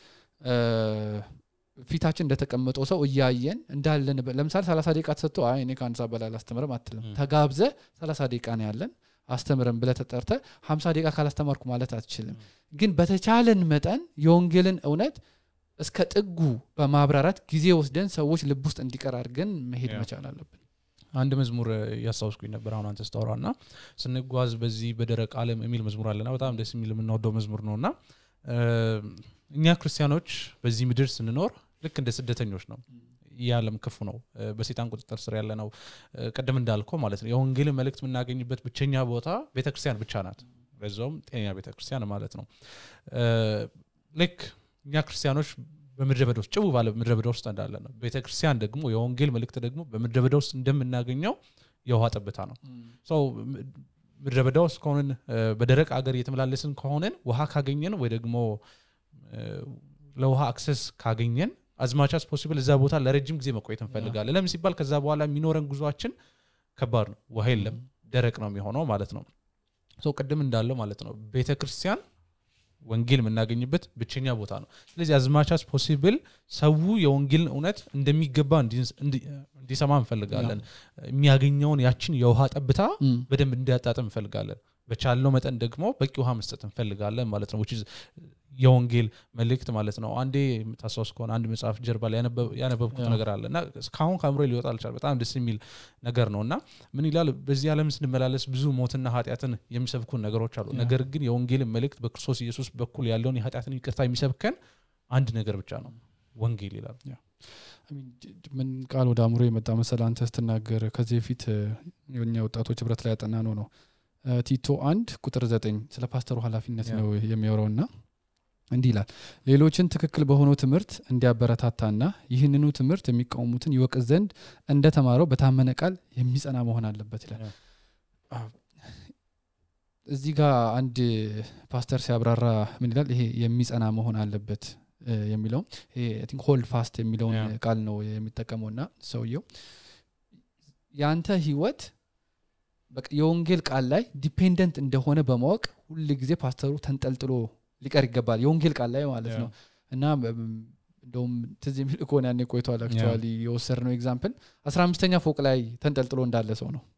B: ፊታችን እንደተቀመጠው ሰው እያየን እንዳለን ለምሳሌ ሰላሳ ደቂቃ ተሰጥቶ አይ እኔ ከአንድ ሰዓት በላይ አላስተምርም አትልም ተጋብዘ ሰላሳ ደቂቃ ነው ያለን አስተምረን ብለ ተጠርተ ሀምሳ ደቂቃ ካላስተማርኩ ማለት አትችልም ግን በተቻለን መጠን የወንጌልን እውነት እስከ ጥጉ በማብራራት ጊዜ ወስደን ሰዎች ልብ ውስጥ እንዲቀር አድርገን መሄድ መቻል አለብን
A: አንድ መዝሙር እያስታውስኩኝ ነበር አሁን አንተ ስታወራ እና ስንጓዝ በዚህ በደረቅ አለም የሚል መዝሙር አለና በጣም ደስ የሚል የምንወደው መዝሙር ነው እና እኛ ክርስቲያኖች በዚህ ምድር ስንኖር ልክ እንደ ስደተኞች ነው ይህ ዓለም ክፉ ነው በሴጣን ቁጥጥር ስር ያለ ነው ቅድም እንዳልከው ማለት ነው የወንጌልን መልእክት የምናገኝበት ብቸኛ ቦታ ቤተክርስቲያን ብቻ ናት በዛውም ጤነኛ ቤተክርስቲያን ማለት ነው ልክ እኛ ክርስቲያኖች በምድረ በዳ ውስጥ ጭቡ ባለ ምድረ በዳ ውስጥ እንዳለ ነው ቤተክርስቲያን ደግሞ የወንጌል መልእክት ደግሞ በምድረ በዳ ውስጥ እንደምናገኘው የውሃ ጠብታ ነው ሰው ምድረ በዳ ውስጥ ከሆንን በደረቅ አገር እየተመላለስን ከሆንን ውሃ ካገኘን ወይ ደግሞ ለውሃ አክሰስ ካገኘን አዝማቻስ ፖሲብል እዛ ቦታ ለረጅም ጊዜ መቆየት እንፈልጋለን ለምን ሲባል ከዛ በኋላ የሚኖረን ጉዟችን ከባድ ነው ውሃ የለም ደረቅ ነው የሚሆነው ማለት ነው ሰው ቅድም እንዳለው ማለት ነው ቤተ ክርስቲያን ወንጌል የምናገኝበት ብቸኛ ቦታ ነው ስለዚህ አዝማቻስ ፖሲብል ሰው የወንጌልን እውነት እንደሚገባ እንዲሰማ እንፈልጋለን የሚያገኘውን ያችን የውሃ ጠብታ በደንብ እንዲያጣጥም እንፈልጋለን በቻልነው መጠን ደግሞ በቂ ውሃ መስጠት እንፈልጋለን ማለት ነው የወንጌል መልእክት ማለት ነው አንዴ የምታስታውስ ከሆነ አንድ መጽሐፍ ጀርባ ላይ ያነበብኩት ነገር አለ እና እስካሁን ከአእምሮ ሊወጣ አልቻል በጣም ደስ የሚል ነገር ነው እና ምን ይላል በዚህ ዓለም ስንመላለስ ብዙ ሞትና ኃጢአትን የሚሰብኩን ነገሮች አሉ ነገር ግን የወንጌልን መልእክት በክርስቶስ ኢየሱስ በኩል ያለውን የኃጢአትን ይቅርታ የሚሰብከን አንድ ነገር ብቻ ነው ወንጌል ይላል
B: ምን ቃል ወደ አእምሮ የመጣ መሰል አንተ ስትናገር ከዚህ በፊት የኛ ወጣቶች ህብረት ላይ ያጠና ነው ነው ቲቶ አንድ ቁጥር ዘጠኝ ስለ ፓስተሩ ኃላፊነት ነው የሚያወራው ና እንዲህ ይላል ሌሎችን ትክክል በሆነው ትምህርት እንዲያበረታታና ይህንኑ ትምህርት የሚቃወሙትን ይወቅስ ዘንድ እንደተማረው በታመነ ቃል የሚጸና መሆን አለበት ይላል እዚህ ጋር አንድ ፓስተር ሲያብራራ ምን ይላል ይሄ የሚጸና መሆን አለበት የሚለው ሆልድ ፋስት የሚለውን ቃል ነው የሚጠቀመው እና ሰውየው የአንተ ህይወት የወንጌል ቃል ላይ ዲፔንደንት እንደሆነ በማወቅ ሁል ጊዜ ፓስተሩ ተንጠልጥሎ ሊቀር ይገባል የወንጌል ቃል ላይ ማለት ነው እና እንደውም ትዝ የሚል ከሆነ ያኔ ቆይተዋል አክቹዋሊ የወሰድ ነው ኤግዛምፕል አስራ አምስተኛ ፎቅ ላይ ተንጠልጥሎ እንዳለ ሰው ነው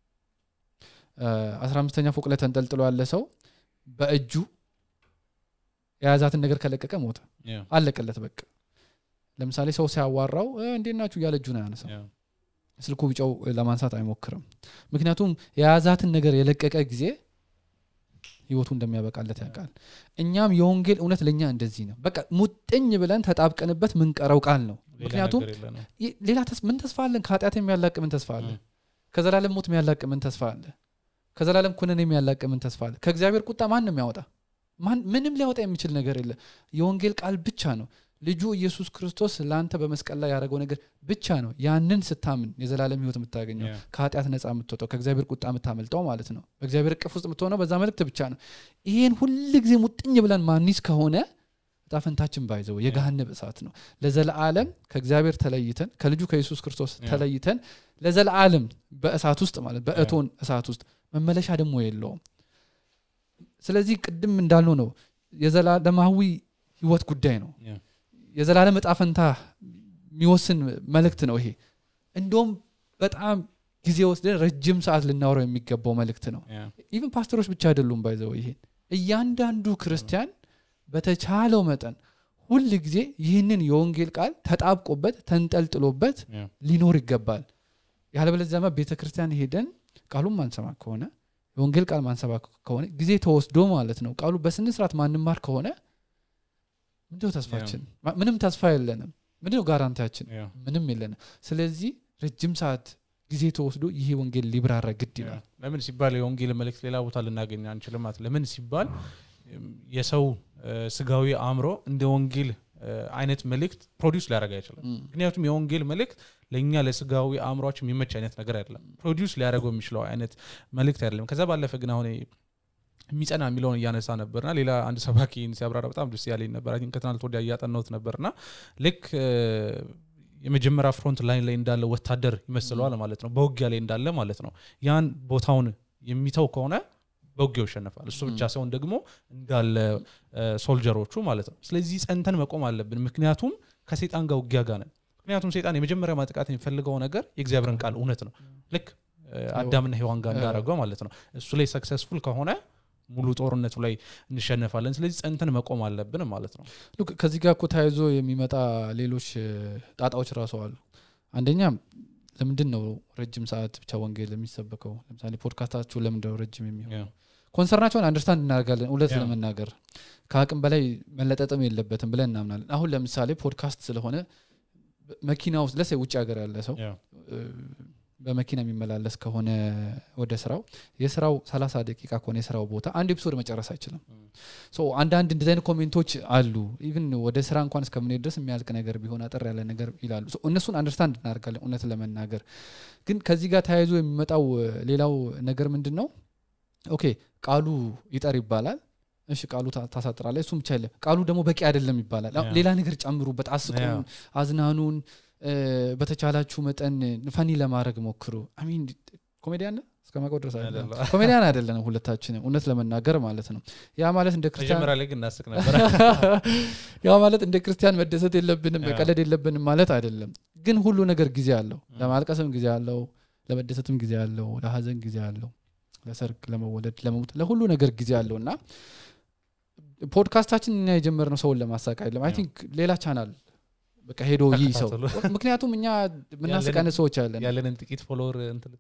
B: አስራ አምስተኛ ፎቅ ላይ ተንጠልጥሎ ያለ ሰው በእጁ የያዛትን ነገር ከለቀቀ ሞተ አለቀለት በቃ ለምሳሌ ሰው ሲያዋራው እንዴት ናችሁ እያለ እጁን አያነሳ ስልኩ ቢጫው ለማንሳት አይሞክርም ምክንያቱም የያዛትን ነገር የለቀቀ ጊዜ ህይወቱ እንደሚያበቃለት ያውቃል እኛም የወንጌል እውነት ለእኛ እንደዚህ ነው በቃ ሙጥኝ ብለን ተጣብቀንበት ምንቀረው ቃል ነው ምክንያቱም ሌላ ምን ተስፋ አለን ከኃጢአት የሚያላቅ ምን ተስፋ አለ ከዘላለም ሞት የሚያላቅ ምን ተስፋ አለ ከዘላለም ኩነን የሚያላቅ ምን ተስፋ አለ ከእግዚአብሔር ቁጣ ማን ነው የሚያወጣ ምንም ሊያወጣ የሚችል ነገር የለ የወንጌል ቃል ብቻ ነው ልጁ ኢየሱስ ክርስቶስ ለአንተ በመስቀል ላይ ያደረገው ነገር ብቻ ነው ያንን ስታምን የዘላለም ህይወት የምታገኘው ከኃጢአት ነፃ የምትወጣው ከእግዚአብሔር ቁጣ የምታመልጠው ማለት ነው በእግዚአብሔር እቅፍ ውስጥ የምትሆነው በዛ መልእክት ብቻ ነው ይህን ሁል ጊዜ ሙጥኝ ብለን ማኒስ ከሆነ ጣፈንታችን ባይዘው የገሃነብ እሳት ነው ለዘለዓለም ከእግዚአብሔር ተለይተን ከልጁ ከኢየሱስ ክርስቶስ ተለይተን ለዘለዓለም በእሳት ውስጥ ማለት በእቶን እሳት ውስጥ መመለሻ ደግሞ የለውም ስለዚህ ቅድም እንዳልነው ነው የዘላለማዊ ህይወት ጉዳይ ነው የዘላለም እጣ ፈንታ የሚወስን መልእክት ነው ይሄ እንዲሁም በጣም ጊዜ ወስደን ረጅም ሰዓት ልናወረው የሚገባው መልእክት ነው ኢቨን ፓስተሮች ብቻ አይደሉም ባይዘው ይሄን እያንዳንዱ ክርስቲያን በተቻለው መጠን ሁል ጊዜ ይህንን የወንጌል ቃል ተጣብቆበት ተንጠልጥሎበት ሊኖር ይገባል ያለበለዚያማ ቤተ ክርስቲያን ሄደን ቃሉን ማንሰማ ከሆነ የወንጌል ቃል ማንሰባ ከሆነ ጊዜ ተወስዶ ማለት ነው ቃሉ በስነ ስርዓት ማንማር ከሆነ ምንድነው ተስፋችን ምንም ተስፋ የለንም ምንድነው ጋራንቲያችን ምንም የለንም ስለዚህ ረጅም ሰዓት ጊዜ ተወስዶ ይሄ ወንጌል ሊብራራ ግድ ይላል
A: ለምን ሲባል የወንጌል መልእክት ሌላ ቦታ ልናገኝ አንችልም ማለት ለምን ሲባል የሰው ስጋዊ አእምሮ እንደ ወንጌል አይነት መልእክት ፕሮዲውስ ሊያደረግ አይችልም ምክንያቱም የወንጌል መልእክት ለእኛ ለስጋዊ አእምሯችን የሚመች አይነት ነገር አይደለም ፕሮዲውስ ሊያደረገው የሚችለው አይነት መልእክት አይደለም ከዛ ባለፈ ግን አሁን የሚጸና የሚለውን እያነሳ ነበርና ሌላ አንድ ሰባኪ ሲያብራራ በጣም ደስ ያለኝ ነበር ከትናንት ወዲያ እያጠናሁት ነበርና ልክ የመጀመሪያ ፍሮንት ላይን ላይ እንዳለ ወታደር ይመስለዋል ማለት ነው በውጊያ ላይ እንዳለ ማለት ነው ያን ቦታውን የሚተው ከሆነ በውጊያው ይሸነፋል እሱ ብቻ ሲሆን ደግሞ እንዳለ ሶልጀሮቹ ማለት ነው ስለዚህ ጸንተን መቆም አለብን ምክንያቱም ከሴጣን ጋር ውጊያ ጋር ነን ምክንያቱም ሴጣን የመጀመሪያ ማጥቃት የሚፈልገው ነገር የእግዚአብሔርን ቃል እውነት ነው ልክ አዳምና ሔዋን ጋር እንዳደረገው ማለት ነው እሱ ላይ ሰክሰስፉል ከሆነ ሙሉ ጦርነቱ ላይ እንሸነፋለን ስለዚህ ጸንተን መቆም አለብን ማለት ነው
B: ከዚህ ጋር እኮ ተያይዞ የሚመጣ ሌሎች ጣጣዎች ራሱ አሉ አንደኛ ለምንድን ነው ረጅም ሰዓት ብቻ ወንጌል የሚሰበከው ለምሳሌ ፖድካስታችሁ ለምንድነው ረጅም የሚሆነው ኮንሰርናቸውን አንደርስታንድ እናደርጋለን እውነት ለመናገር ከአቅም በላይ መለጠጥም የለበትም ብለን እናምናለን አሁን ለምሳሌ ፖድካስት ስለሆነ መኪና ውስጥ ለሰ ውጭ ሀገር ያለ ሰው በመኪና የሚመላለስ ከሆነ ወደ ስራው የስራው ሰላሳ ደቂቃ ከሆነ የስራው ቦታ አንድ ኤፒሶድ መጨረስ አይችልም አንዳንድ እንደዚህ አይነት ኮሜንቶች አሉ ኢቭን ወደ ስራ እንኳን እስከምንሄድ ድረስ የሚያልቅ ነገር ቢሆን አጠር ያለ ነገር ይላሉ እነሱን አንደርስታንድ እናደርጋለን እውነት ለመናገር ግን ከዚህ ጋር ተያይዞ የሚመጣው ሌላው ነገር ምንድን ነው ኦኬ ቃሉ ይጠር ይባላል እሺ ቃሉ ታሳጥራለ እሱም ብቻ የለም ቃሉ ደግሞ በቂ አይደለም ይባላል ሌላ ነገር ጨምሩበት አስቁን አዝናኑን በተቻላችሁ መጠን ፈኒ ለማድረግ ሞክሩ አሚን ኮሜዲያን እስከማቀው ድረስ ኮሜዲያን አይደለንም ሁለታችንም እውነት ለመናገር ማለት ነው ያ ማለት እንደ ክርስቲያን
A: ላይ ግን እናስቅ ነበር
B: ያ ማለት እንደ ክርስቲያን መደሰት የለብንም መቀለድ የለብንም ማለት አይደለም ግን ሁሉ ነገር ጊዜ አለው ለማልቀስም ጊዜ አለው ለመደሰትም ጊዜ አለው ለሀዘን ጊዜ አለው ለሰርግ ለመወለድ ለመሞት ለሁሉ ነገር ጊዜ አለው እና ፖድካስታችን እኛ የጀመርነው ሰውን ለማሳቅ አይደለም አይ ቲንክ ሌላ ቻናል በቃ ሄዶ ይህ ሰው ምክንያቱም እኛ የምናስቀን ሰዎች አለን
A: ያለንን ጥቂት ፎሎወር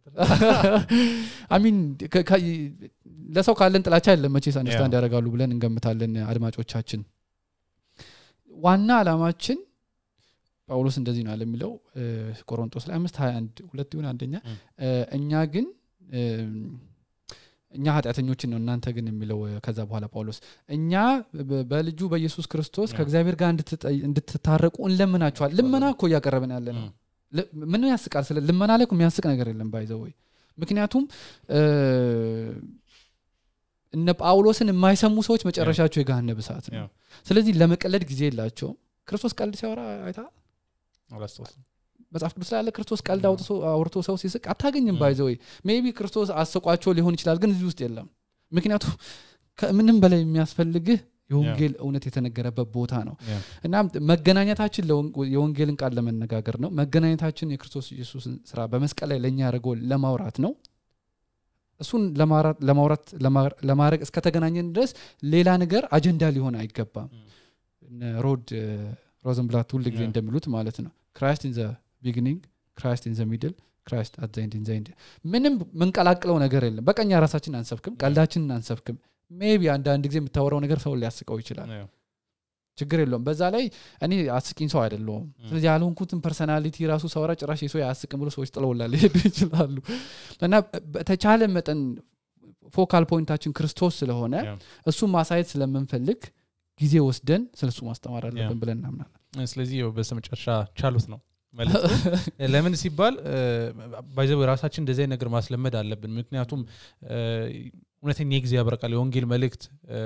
B: አሚን ለሰው ካለን ጥላቻ አይደለም መቼስ አንደርስታንድ ያደርጋሉ ብለን እንገምታለን አድማጮቻችን ዋና አላማችን ጳውሎስ እንደዚህ ነው የሚለው ቆሮንጦስ ላይ አምስት ሀያ አንድ ሁለት ይሁን አንደኛ እኛ ግን እኛ ኃጢአተኞችን ነው እናንተ ግን የሚለው ከዛ በኋላ ጳውሎስ እኛ በልጁ በኢየሱስ ክርስቶስ ከእግዚአብሔር ጋር እንድትታረቁ እንለምናችኋል ልመና እኮ እያቀረብን ያለ ነው ምን ያስቃል ስለ ልመና ላይ የሚያስቅ ነገር የለም ባይዘወይ ምክንያቱም እነ ጳውሎስን የማይሰሙ ሰዎች መጨረሻቸው የገሃነብ እሳት ነው ስለዚህ ለመቀለድ ጊዜ የላቸውም ክርስቶስ ቀልድ ሲያወራ አይታ መጽሐፍ ቅዱስ ላይ ያለ ክርስቶስ ቀልድ አውርቶ ሰው ሲስቅ አታገኝም ባይዘ ወይ ሜቢ ክርስቶስ አስቋቸው ሊሆን ይችላል ግን እዚህ ውስጥ የለም ምክንያቱም ከምንም በላይ የሚያስፈልግህ የወንጌል እውነት የተነገረበት ቦታ ነው እና መገናኘታችን የወንጌልን ቃል ለመነጋገር ነው መገናኘታችን የክርስቶስ ኢየሱስን ስራ በመስቀል ላይ ለእኛ ያደርገው ለማውራት ነው እሱን ለማውራት ለማድረግ እስከተገናኘን ድረስ ሌላ ነገር አጀንዳ ሊሆን አይገባም ሮድ ሮዘንብላት ሁል ጊዜ እንደሚሉት ማለት ነው ክራይስት ኢን ዘ ቢግኒንግ ክራይስት ኢን ዘ ሚድል ክራይስት አት ዘንድ ኢን ዘንድ ምንም ምንቀላቅለው ነገር የለም በቀኛ ራሳችን አንሰብክም ቀልዳችንን አንሰብክም ሜቢ አንዳንድ ጊዜ የምታወራው ነገር ሰው ሊያስቀው ይችላል ችግር የለውም በዛ ላይ እኔ አስቂኝ ሰው አይደለውም ስለዚህ ያልሆንኩትን ፐርሰናሊቲ ራሱ ሰውራ ጭራሽ የሰው አያስቅም ብሎ ሰዎች ጥለውላ ሊሄዱ ይችላሉ እና በተቻለ መጠን ፎካል ፖይንታችን ክርስቶስ ስለሆነ እሱን ማሳየት ስለምንፈልግ ጊዜ ወስደን ስለሱ ማስተማር አለብን ብለን እናምናለን
A: ስለዚህ በስተመጨረሻ ቻሉት ነው ለምን ሲባል ባይዘ ራሳችን እንደዚህ ነገር ማስለመድ አለብን ምክንያቱም እውነተኛ የጊዜ ያበረቃል የወንጌል መልእክት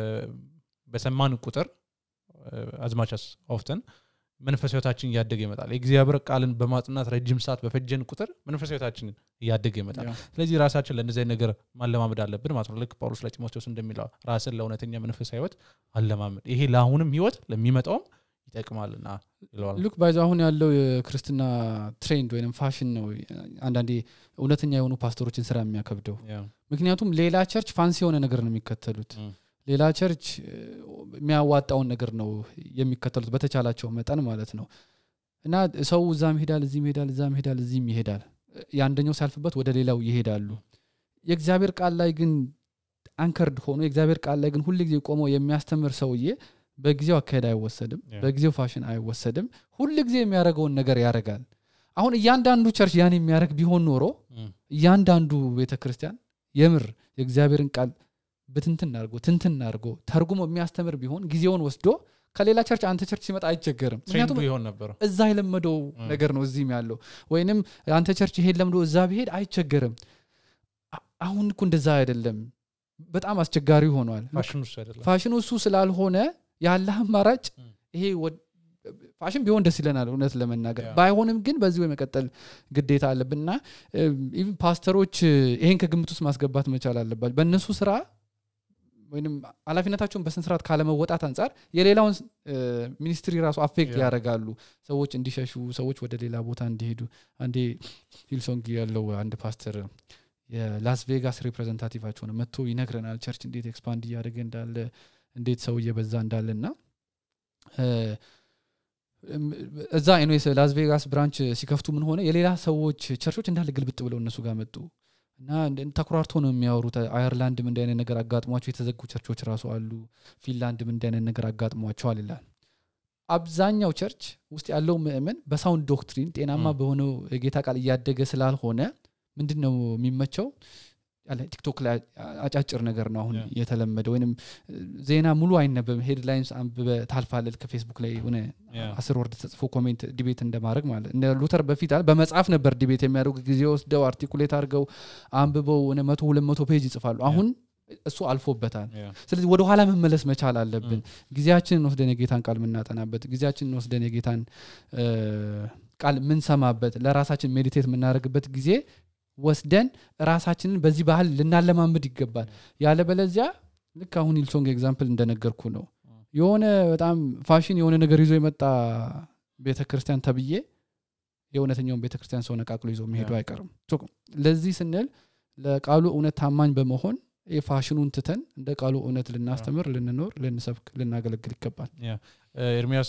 A: በሰማን ቁጥር አዝማቻስ ኦፍተን መንፈስ ህይወታችን እያደገ ይመጣል የእግዚአብሔር ቃልን በማጥናት ረጅም ሰዓት በፈጀን ቁጥር መንፈስ ህይወታችን እያደገ ይመጣል ስለዚህ ራሳችን ለእንደዚህ ነገር ማለማመድ አለብን ማለት ነው ልክ ጳውሎስ ለጢሞቴዎስ እንደሚለው ራስን ለእውነተኛ መንፈስ ህይወት አለማመድ ይሄ ለአሁንም ህይወት ለሚመጣውም ይጠቅማልና ይለዋል
B: ሉክ ባይዞ አሁን ያለው የክርስትና ትሬንድ ወይም ፋሽን ነው አንዳንዴ እውነተኛ የሆኑ ፓስተሮችን ስራ የሚያከብደው ምክንያቱም ሌላ ቸርች ፋንሲ የሆነ ነገር ነው የሚከተሉት ሌላ ቸርች የሚያዋጣውን ነገር ነው የሚከተሉት በተቻላቸው መጠን ማለት ነው እና ሰው እዛም ይሄዳል እዚህም ይሄዳል እዛም ይሄዳል እዚህም ይሄዳል የአንደኛው ሲያልፍበት ወደ ሌላው ይሄዳሉ የእግዚአብሔር ቃል ላይ ግን አንከርድ ሆኖ የእግዚአብሔር ቃል ላይ ግን ሁል ጊዜ ቆመው የሚያስተምር ሰውዬ በጊዜው አካሄድ አይወሰድም በጊዜው ፋሽን አይወሰድም ሁል ጊዜ የሚያደርገውን ነገር ያደርጋል አሁን እያንዳንዱ ቸርች ያን የሚያደርግ ቢሆን ኖሮ እያንዳንዱ ቤተ ክርስቲያን የምር የእግዚአብሔርን ቃል ብትንትን አድርጎ ትንትን አድርጎ ተርጉሞ የሚያስተምር ቢሆን ጊዜውን ወስዶ ከሌላ ቸርች አንተ ቸርች ሲመጣ አይቸገርም ምክንያቱም
A: ይሆን ነበር
B: እዛ የለመደው ነገር ነው እዚህም ያለው ወይንም አንተ ቸርች ይሄድ ለምዶ እዛ ቢሄድ አይቸገርም አሁን እኮ እንደዛ አይደለም በጣም አስቸጋሪ ሆኗል ፋሽኑ እሱ ስላልሆነ ያለ አማራጭ ይሄ ፋሽን ቢሆን ደስ ይለናል እውነት ለመናገር ባይሆንም ግን በዚህ የመቀጠል ግዴታ አለብንና ኢቭን ፓስተሮች ይሄን ከግምት ውስጥ ማስገባት መቻል አለባቸው በእነሱ ስራ ወይም ኃላፊነታቸውን በስነስርዓት ካለመወጣት አንጻር የሌላውን ሚኒስትሪ ራሱ አፌክት ያደርጋሉ ሰዎች እንዲሸሹ ሰዎች ወደ ሌላ ቦታ እንዲሄዱ አንዴ ሂልሶንግ ያለው አንድ ፓስተር የላስ ቬጋስ ሪፕሬዘንታቲቫቸው ነው መጥቶ ይነግረናል ቸርች እንዴት ኤክስፓንድ እያደረገ እንዳለ እንዴት ሰው እየበዛ እንዳለ እና እዛ ኤንዌስ ላስ ቬጋስ ብራንች ሲከፍቱ ምን ሆነ የሌላ ሰዎች ቸርቾች እንዳለ ግልብጥ ብለው እነሱ ጋር መጡ እና ተኩራርቶ ነው የሚያወሩት አየርላንድም እንዲ አይነት ነገር አጋጥሟቸው የተዘጉ ቸርቾች ራሱ አሉ ፊንላንድም እንዲ አይነት ነገር አጋጥሟቸዋል ይላል አብዛኛው ቸርች ውስጥ ያለው ምእመን በሳውንድ ዶክትሪን ጤናማ በሆነው የጌታ ቃል እያደገ ስላልሆነ ምንድን ነው የሚመቸው ቲክቶክ ላይ አጫጭር ነገር ነው አሁን የተለመደ ወይም ዜና ሙሉ አይነበብም ሄድላይንስ አንብበ ታልፋለል ከፌስቡክ ላይ ሆነ አስር ወርድ ተጽፎ ኮሜንት ዲቤት እንደማድረግ ማለት እንደ ሉተር በፊት አለ በመጽሐፍ ነበር ዲቤት የሚያደርጉ ጊዜ ወስደው አርቲኩሌት አድርገው አንብበው መቶ ሁለት መቶ ፔጅ ይጽፋሉ አሁን እሱ አልፎበታል ስለዚህ ወደ ኋላ መመለስ መቻል አለብን ጊዜያችንን ወስደን የጌታን ቃል የምናጠናበት ጊዜያችንን ወስደን የጌታን ቃል የምንሰማበት ለራሳችን ሜዲቴት የምናደርግበት ጊዜ ወስደን ራሳችንን በዚህ ባህል ልናለማምድ ይገባል ያለበለዚያ ልክ አሁን ኢልሶንግ ኤግዛምፕል እንደነገርኩ ነው የሆነ በጣም ፋሽን የሆነ ነገር ይዞ የመጣ ቤተክርስቲያን ተብዬ የእውነተኛውን ቤተክርስቲያን ሰው ነቃቅሎ ይዞ መሄዱ አይቀርም ለዚህ ስንል ለቃሉ እውነት ታማኝ በመሆን የፋሽኑን ትተን እንደ ቃሉ እውነት ልናስተምር ልንኖር ልንሰብክ ልናገለግል ይገባል
A: ኤርሚያስ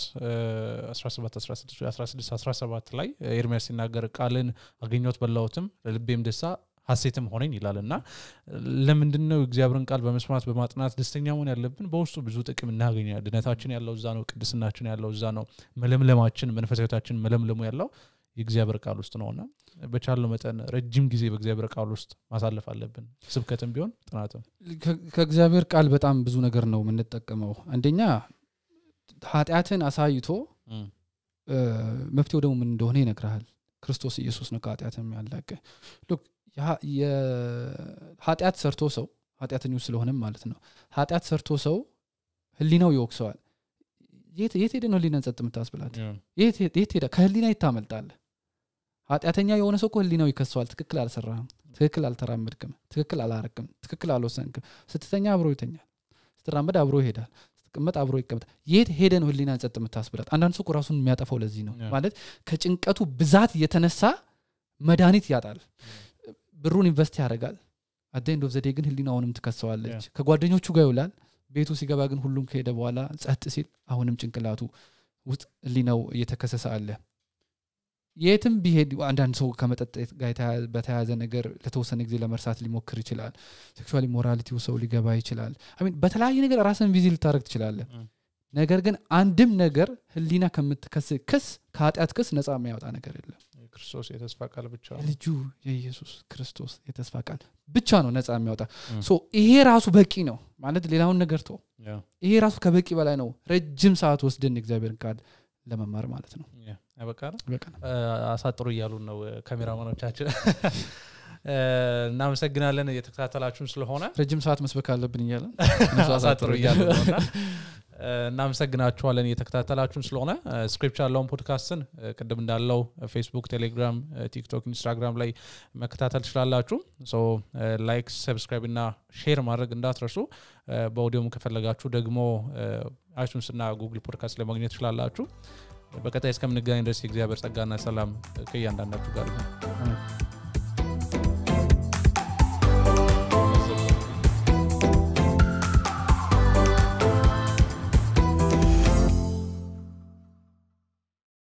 A: 17 ላይ ኤርሚያስ ሲናገር ቃልን አገኘት በላሁትም ለልቤም ደሳ ሀሴትም ሆነኝ ይላል እና ለምንድን ነው እግዚአብሔርን ቃል በመስማት በማጥናት ደስተኛ መሆን ያለብን በውስጡ ብዙ ጥቅም እናገኛል ድነታችን ያለው እዛ ነው ቅድስናችን ያለው እዛ ነው መለምለማችን መንፈሳዊታችን መለምለሙ ያለው የእግዚአብሔር ቃል ውስጥ ነውና በቻለው መጠን ረጅም ጊዜ በእግዚአብሔር ቃል ውስጥ ማሳለፍ አለብን ስብከትም ቢሆን ጥናትም
B: ከእግዚአብሔር ቃል በጣም ብዙ ነገር ነው የምንጠቀመው አንደኛ ኃጢአትን አሳይቶ መፍትሄው ደግሞ ምን እንደሆነ ይነግርሃል ክርስቶስ ኢየሱስ ነው ከኃጢአት የሚያላቀ ኃጢአት ሰርቶ ሰው ኃጢአተኞች ስለሆነም ማለት ነው ኃጢአት ሰርቶ ሰው ህሊናው ይወቅሰዋል የት ሄደ ነው ህሊናን ጸጥ የምታስብላት የት ሄደ ከህሊና ይታመልጣለ ኃጢአተኛ የሆነ ሰው እኮ ህሊናው ይከሰዋል ትክክል አልሰራህም ትክክል አልተራመድክም ትክክል አላረክም ትክክል አልወሰንክም ስትተኛ አብሮ ይተኛል ስትራመድ አብሮ ይሄዳል ስትቀመጥ አብሮ ይቀመጣል የት ሄደ ነው ህሊናን ጸጥ የምታስብላት አንዳንድ ሰው ራሱን የሚያጠፋው ለዚህ ነው ማለት ከጭንቀቱ ብዛት የተነሳ መድኃኒት ያጣል ብሩን ኢንቨስት ያደርጋል አደንድ ኦፍ ዘዴ ግን ህሊናውንም ትከሰዋለች ከጓደኞቹ ጋር ይውላል ቤቱ ሲገባ ግን ሁሉም ከሄደ በኋላ ጸጥ ሲል አሁንም ጭንቅላቱ ውስጥ ህሊናው እየተከሰሰ አለ የትም ቢሄድ አንዳንድ ሰው ከመጠጥ ጋር በተያያዘ ነገር ለተወሰነ ጊዜ ለመርሳት ሊሞክር ይችላል ሴክሹዋል ሞራሊቲው ሰው ሊገባ ይችላል በተለያየ ነገር ራስን ቪዚ ልታደረግ ትችላለ ነገር ግን አንድም ነገር ህሊና ከምትከስ ክስ ከኃጢአት ክስ ነፃ የሚያወጣ ነገር የለም
A: ክርስቶስ የተስፋ ቃል ብቻ
B: ልጁ የኢየሱስ ክርስቶስ የተስፋ ቃል ብቻ ነው ነፃ የሚያወጣ ይሄ ራሱ በቂ ነው ማለት ሌላውን ነገር ቶ ይሄ ራሱ ከበቂ በላይ ነው ረጅም ሰዓት ወስደን እግዚአብሔርን ቃል ለመማር ማለት ነው
A: በቃ አሳጥሩ እያሉን ነው ካሜራማኖቻችን እናመሰግናለን እየተከታተላችሁን ስለሆነ
B: ረጅም ሰዓት መስበክ አለብን እያለን
A: አሳጥሩ እያሉ ነውና እናመሰግናችኋለን እየተከታተላችሁን ስለሆነ ስክሪፕት ያለውን ፖድካስትን ቅድም እንዳለው ፌስቡክ ቴሌግራም ቲክቶክ ኢንስታግራም ላይ መከታተል ትችላላችሁ ላይክ ሰብስክራይብ እና ሼር ማድረግ እንዳትረሱ በኦዲዮም ከፈለጋችሁ ደግሞ አይቱንስ እና ጉግል ፖድካስት ላይ ማግኘት ትችላላችሁ በቀጣይ እስከምንገናኝ ድረስ የእግዚአብሔር ጸጋና ሰላም ከእያንዳንዳችሁ ጋር